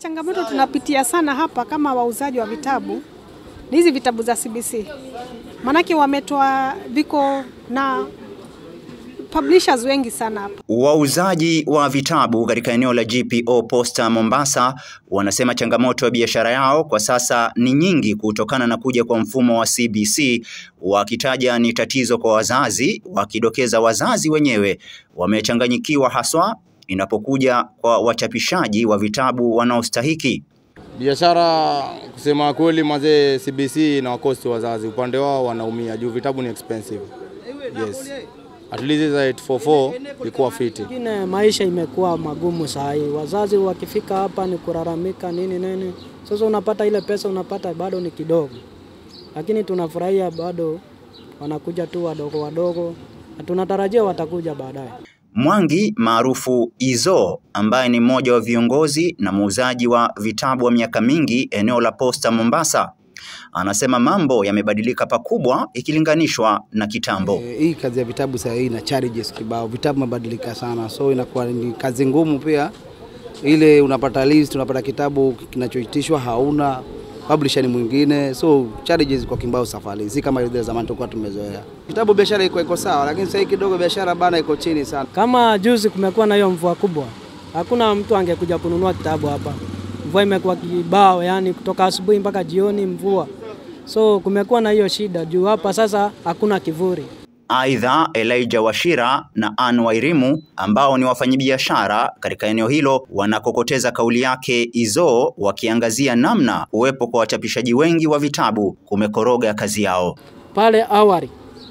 changamoto tunapitia sana hapa kama wauzaji wa vitabu ni hizi vitabu za CBC, maanake wametoa viko na publishers wengi sana hapa. Wauzaji wa vitabu katika eneo la GPO Posta Mombasa wanasema changamoto ya biashara yao kwa sasa ni nyingi kutokana na kuja kwa mfumo wa CBC, wakitaja ni tatizo kwa wazazi, wakidokeza wazazi wenyewe wamechanganyikiwa haswa inapokuja kwa wachapishaji wa vitabu wanaostahiki. Biashara kusema kweli, mazee, CBC na wakosti wazazi, upande wao wanaumia juu vitabu ni expensive. Yes. At least za 844 ilikuwa fiti. Ingine maisha imekuwa magumu saa hii, wazazi wakifika hapa ni kulalamika nini nini. Sasa unapata ile pesa unapata bado ni kidogo, lakini tunafurahia bado wanakuja tu wadogo wadogo, na tunatarajia watakuja baadaye. Mwangi maarufu Izo ambaye ni mmoja wa viongozi na muuzaji wa vitabu wa miaka mingi eneo la Posta Mombasa anasema mambo yamebadilika pakubwa ikilinganishwa na kitambo. E, hii kazi ya vitabu sasa hii ina challenges kibao, vitabu mabadilika sana, so inakuwa ni kazi ngumu pia. Ile unapata list, unapata kitabu kinachoitishwa hauna publisher ni mwingine, so challenges kwa kimbao safari, si kama ile zamani tulikuwa tumezoea. Vitabu biashara iko iko sawa, lakini sasa kidogo biashara bana iko chini sana. Kama juzi kumekuwa na hiyo mvua kubwa, hakuna mtu angekuja kununua kitabu hapa. Mvua imekuwa kibao, yani kutoka asubuhi mpaka jioni mvua, so kumekuwa na hiyo shida juu hapa sasa hakuna kivuli. Aidha, Elijah Washira na Ann Wairimu ambao ni wafanyabiashara katika eneo hilo wanakokoteza kauli yake Izo, wakiangazia namna uwepo kwa wachapishaji wengi wa vitabu kumekoroga kazi yao. Pale awali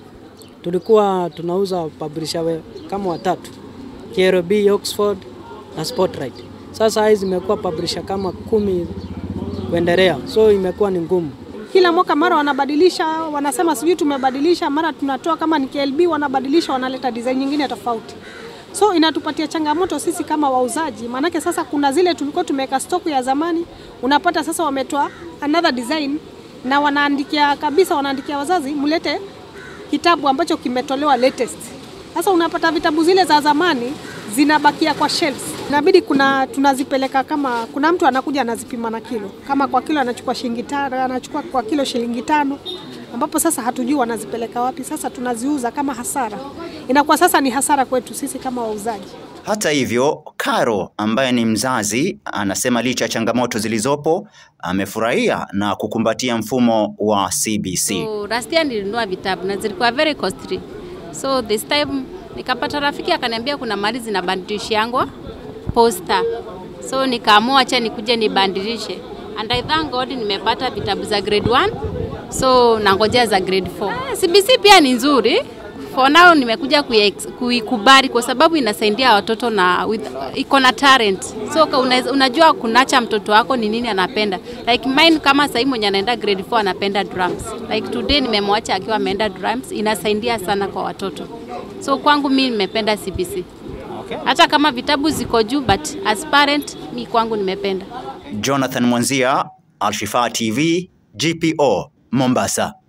tulikuwa tunauza publisher we, kama watatu KRB, Oxford na Spotlight. Sasa hizi zimekuwa publisher kama kumi kuendelea, so imekuwa ni ngumu. Kila mwaka mara wanabadilisha, wanasema sijui tumebadilisha, mara tunatoa kama ni KLB wanabadilisha, wanaleta design nyingine tofauti. So inatupatia changamoto sisi kama wauzaji, maanake sasa kuna zile tulikuwa tumeweka stock ya zamani, unapata sasa wametoa another design na wanaandikia kabisa, wanaandikia wazazi mlete kitabu ambacho kimetolewa latest. Sasa unapata vitabu zile za zamani zinabakia kwa shelves. Inabidi kuna tunazipeleka kama kuna mtu anakuja anazipima na kilo, kama kwa kilo anachukua shilingi tano, anachukua kwa kilo shilingi tano, ambapo sasa hatujui wanazipeleka wapi. Sasa tunaziuza kama hasara, inakuwa sasa ni hasara kwetu sisi kama wauzaji. Hata hivyo, Karo ambaye ni mzazi anasema licha ya changamoto zilizopo amefurahia na kukumbatia mfumo wa CBC. So, last year nilinunua vitabu na zilikuwa very costly. So this time nikapata rafiki akaniambia kuna mali zinabadilishangwa posta. So nikaamua acha nikuje nibadilishe. And I thank God nimepata vitabu za grade 1. So nangojea za grade 4. Ah, CBC pia ni nzuri. For now nimekuja kuiex- kuikubali kwa sababu inasaidia watoto na with, iko na talent. So ka una, unajua kunacha mtoto wako ni nini anapenda. Like mine kama sasa mwenye anaenda grade 4 anapenda drums. Like today nimemwacha akiwa ameenda drums, inasaidia sana kwa watoto. So kwangu mimi nimependa CBC. Okay. Hata kama vitabu ziko juu but as parent mi kwangu nimependa. Jonathan Mwanzia, Alshifa TV, GPO, Mombasa.